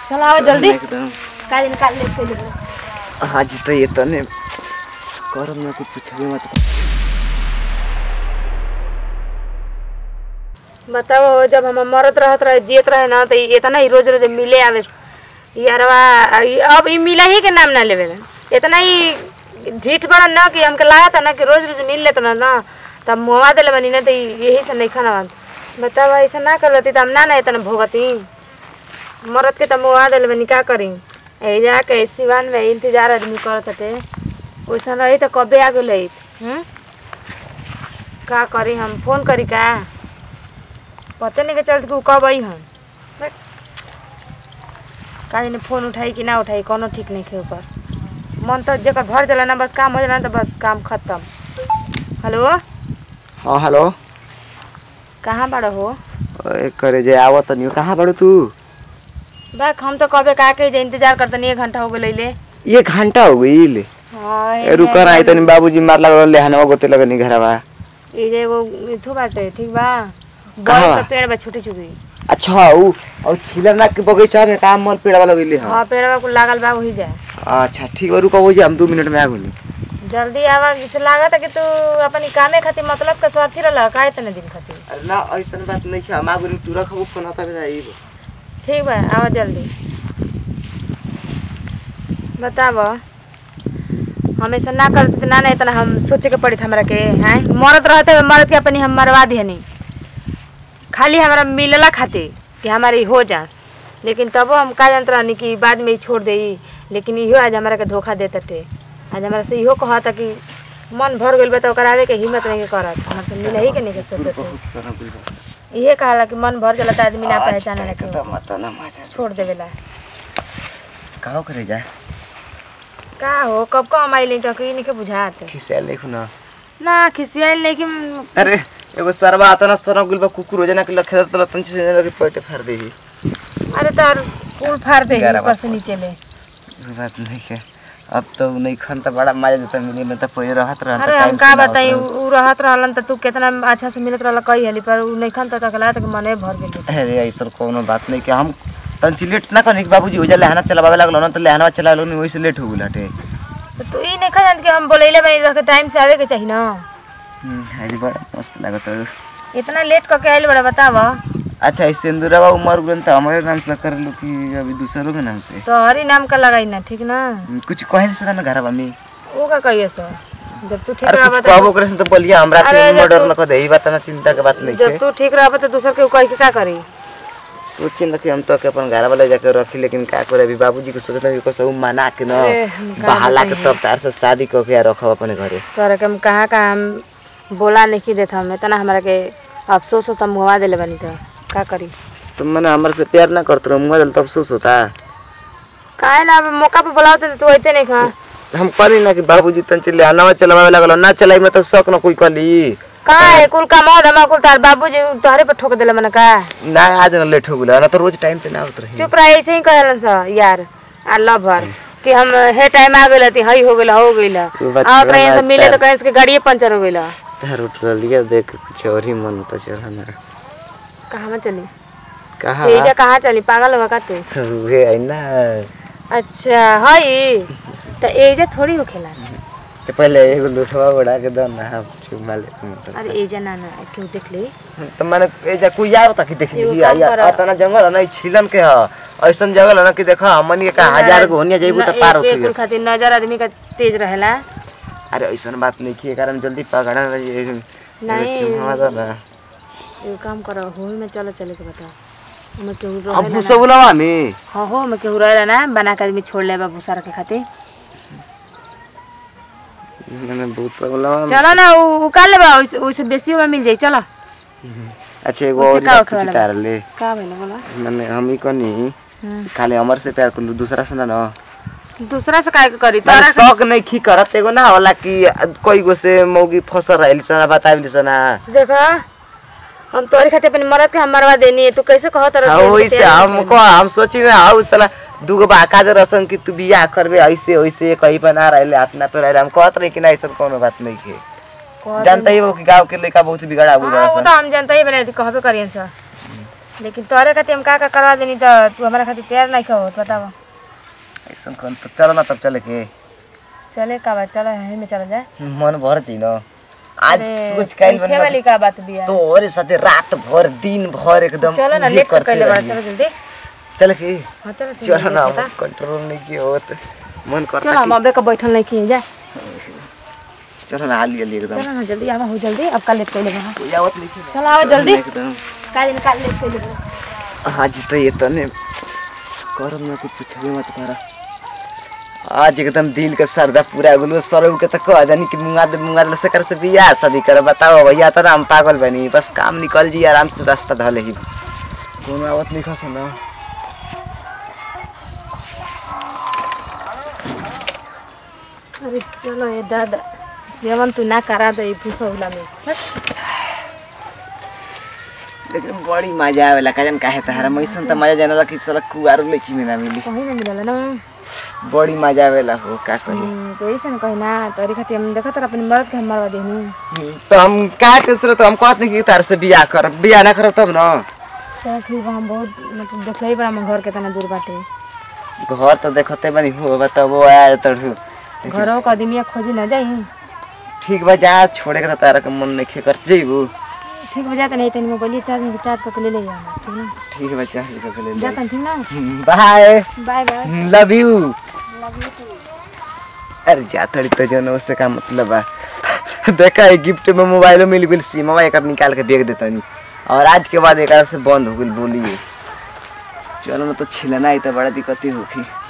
चलो आओ जल्दी एकदम काली निकाल ले इसके लिए आज तो ये तने करम ना कुछ पूछबे मत बताओ जब हम मरत रहत रहे जियत रहे ना तो इतना ही रोज रोज मिले आवे यारवा ई- अब ई मिला ही के नाम ना लेवे इतना ही ढीठ बड़ा ना कि हमके लगा था ना कि रोज रोज मिल लेत ना ना तब मुआ दिले बनी ना तो ई- यही से नहीं खाना बताओ ऐसा ना कर लेती तो हम ना ना इतना भोगती मरत के तो मुआ दिले बनी का करी ए जाके सिवान में इंतजार आदमी करत हटे वैसा रही तो कबे आ गेल हम्म का करी हम फोन करी का पता नहीं के चलत कि उ कब आई हम बट काहे ने फोन उठाई कि ना उठाई कोनो ठीक नहीं के ऊपर मन तो जकर भर जाला ना बस काम हो जाला ना तो बस काम खत्म हेलो हां हेलो कहाँ बाड़ हो ओए करे जे आवत नहीं कहां बड़ू तू बैक हम तो कबे का के जे इंतजार करतनी एक घंटा हो गेलै ले ये घंटा हो गईल हाँ ए रुकर आई तनी बाबूजी मार लगल ले हनवा गोते लगनी घरवा ये जे वो इथु बाटे ठीक बा कहाँ बड़ बा? का पेड़ बा छोटी छोटी अच्छा ऊ और छिलना के बगीचा में काम मल पेड़ वाला गईले हां हाँ पेड़ कुल लागल बा वही जा अच्छा ठीक बा रुको वही हम 2 मिनट में आ गइली जल्दी आवा जैसे लागत है कि तू अपनी कामे खातिर मतलब के स्वार्थी रहला का इतने दिन खातिर अरे ना ऐसन बात नहीं है हम आ गइली तू रखबो फोन आता बताई ठीक बा आवा जल्दी बताब हमेशा ना करते तो ना ना इतना हम सोचे के पड़ी हमरा के हैं मरत रहते हुए मरद के अपनी हम मरवा दिहनी खाली हमारा मिलला खातिर कि हमारी हो जास लेकिन तबो हम का जानत रहनी कि बाद में ही छोड़ दे लेकिन इहो आज हमारा के धोखा देते टे आज हमारा से इहो कहता कि मन भर गइल बा तो ओकरा आवे के हिम्मत नहीं के करत हमारे से मिले ही के नहीं के सोचत बहुत सारा बिल बा इहे कहला कि मन भर जाला तो आदमी ना पहचाने लगे एकदम मत ना मजा छोड़ देवेला कहो करे जा का हो कब कब हमारी लिंक टकी नहीं के बुझात खिसियाल देखो ना ना खिसियाल लेकिन अरे एगो सरवा आता ना सर गुल बा कुकुर हो जाना कि लखे तल तन से लगे पेट फाड़ देही अरे तार फूल फाड़ दे ग्यारह ऊपर से नीचे ले बात नहीं है अब तो नहीं खन तो बड़ा मजा देता मिले में तो पहले रहत रहत अरे हम का बताई उ रहत रहलन त तू कितना अच्छा से मिलत रहल कही हली पर उ नहीं खन त तकला तक मने भर गेल अरे ऐसा कोनो बात नहीं कि हम तंची लेट ना करनी कि बाबूजी हो जा लहना चलावे लागलो ना तो लहना चला लो वही से लेट हो गेल हटे तो तू ई नहीं खन कि हम बोलैले बनी रख टाइम से आवे के चाहिए ना अरे बड़ा मस्त लागत है इतना लेट करके आइल बड़ा बताव अच्छा इस सिंदूरवा उमर गुन तो हमारे नाम से कर लो कि अभी दूसरों के नाम से तो हरी नाम का लगाई ना ठीक ना कुछ कहल से ना घरवा में वो का कहिए सो जब तू ठीक अरे रहबा कुछ कहबो करे से तो बोलिए हमरा अरे के जब मर्डर तू- न कर दे ई बात ना चिंता के बात नहीं जब है तू ठीक रहबा तो दूसर के कह के का करी सोची ना कि हम तो के अपन घर वाले जाके रखी लेकिन का करे अभी बाबूजी के सोचत कि कसौ मना के न अरे, हम का बहाला के तब तार से शादी क के रखब अपने घरे तोरा के हम कहाँ कहाँ हम बोला नहीं देत हम इतना हमरा के अफसोस होता मुहवा देले बनी तो का करी तुम मने हमर से प्यार ना करत रहो मुझे तो अफसोस होता काहे ना अब मौका पे बुलाओ तो तू अइते नहीं खा हम कहली ना कि बाबूजी तन चले आनावा चलावे लागल ना चलाई में तो शौक न कोई कहली का है कुल का मौत हम कुल तार बाबूजी तोहरे पे ठोक देले मन का ना आज न लेट हो गेल ना तो रोज टाइम पे ना आवत रही चुप रह ऐसे ही कहलन स यार अल्लाह भर कि हम हे टाइम आ गेल थी हई हो गेल हो गेल वो बात और छोड़ा ट्रेन से ना, मिले तो पैर- कहीं से गाड़िए पंचर हो गेल तार उठ लिया देख के कुछ और ही मन होता चला ना कहाँ में चली कहा एजा कहाँ चली पागल होगा का तू वे आई ना अच्छा हई तो एजा थोड़ी हो खेला तो पहले एगो लुठवा उड़ा के दो ना हम चुमा ले अरे एजा ना ना क्यों देख ली तो मैंने ए जा कोई आयो तक देख एगो ली काम या करा। अतना जंगल है ना ई छिलन के ह ऐसन जंगल है ना कि देखा हमन के का हजार गो होनिया जाइबू त पार एक- एक होत कुल खातिर नजर आदमी का तेज रहेला अरे ऐसन बात नहीं की कारण जल्दी पकड़ा रही नहीं। हमारा ना एगो काम करो हो में चलो चले के बता हमें केहू अब रहेला भूसा बुलावा में हाँ हो हमें केहू रहेला ना बना के आदमी छोड़ ले भूसा रखे खातिर मैंने भूसा बुलावा में चलो ना उ उ का लेबा ओइसे ओइसे बेसी में मिल जाई चलो अच्छा एगो उससे और का बात होखे पूछी वाला तार ले का भइल बोला मैंने हम ही कनी हम्म। खाली हमर से प्यार कर दूसरा से ना ना दूसरा से काय के करी मैंने तोरा शौक नहीं की करत एगो ना होला कि कोई गो से मौगी फंसल रहली सना बताइली सना देखा हम तोरे खातिर अपन मरद के हम मरवा देनी तू कैसे कहत रह हाँ वैसे हमको हम सोची ना हाउ साला दूगो बाका जो रसन कि तू बियाह करबे ऐसे वैसे कहीं पर ना रहले हाथ ना पे रहले हम कहत रही कि ना ऐसा कोनो बात नहीं के जानता ही वो कि गांव के लड़का बहुत बिगड़ा हुआ हाँ वो रसन तो हम जानते ही बने कहबे करियन सर लेकिन तोहरे खातिर हम का का करवा देनी तो तू हमारा खातिर तैयार नहीं हो बतावा ऐसा कौन तो चलो ना तब चले के चले का बात चलो यहीं में चला जाए मन भर थी ना आज अरे, सोच काइल पीछे वाली का बात बिया तो और साथे रात भर दिन भर एकदम चलो ना ये लेट करते कर ले बड़ा रहिए। चलो जल्दी चल के हाँ चलो चलो ना बता। कंट्रोल नहीं किया होत मन चलो करता हम अबे का बैठल नहीं किए जा कि चलो ना हाली हाली एकदम चलो ना जल्दी आवा हो जल्दी अब का लेट कर ले बड़ा कोई आवत नहीं थी। चलो आओ जल्दी एकदम का दिन का लेट कर ले बड़ा आज तो ये तने करम ना कुछ पूछबे मत करा आज एकदम दिल के सरदा पूरा गुलो सरव के तो कह दनी कि मुंगा दे मुंगा दे से कर से बियाह शादी कर बताओ भैया तो हम पागल बनी बस काम निकल जी आराम से रास्ता धले ही कोनो आवत नहीं खा ना अरे चलो ये दादा जेवन तू ना करा दे फुसौला में लेकिन बड़ी मजा आवेला काजन काहे तारा मैसन त मजा जानला कि साला कुआरो लेची में ना मिली कहीं ना मिलल ना बड़ी मजा आवेला हो का कही हम्म, तो ऐसे ना कही ना तोरी खातिर हम देखत रह अपनी मर्द के हम मरवा देनी तो हम का कसर तो हम कहत नहीं कि तार से बियाह कर बियाह ना कर तब ना चल ठीक बा हम बहुत मतलब देखले ही बड़ा हम घर केतना दूर बाटे घर तो देखते बनी हो बताबो आया तड़ू घरों का आदमी खोजी ना जाई ठीक बा जा छोड़े के तो तारा के मन नहीं कर जेबू ठीक बजा नहीं तनी मोबाइल चार्ज में चार्ज करके ले ले जाना ठीक ना ठीक बा जा के ले ले जाता ठीक ना bye bye bye love you अरे जा थोड़ी तो जो उससे का मतलब बा देखा है गिफ्ट में मोबाइल मिल गई सिम एक निकाल के बेच देता नहीं और आज के बाद एक से बंद हो गई बोलिए चलो ना तो छिलना ही तो बड़ा दिक्कत ही होगी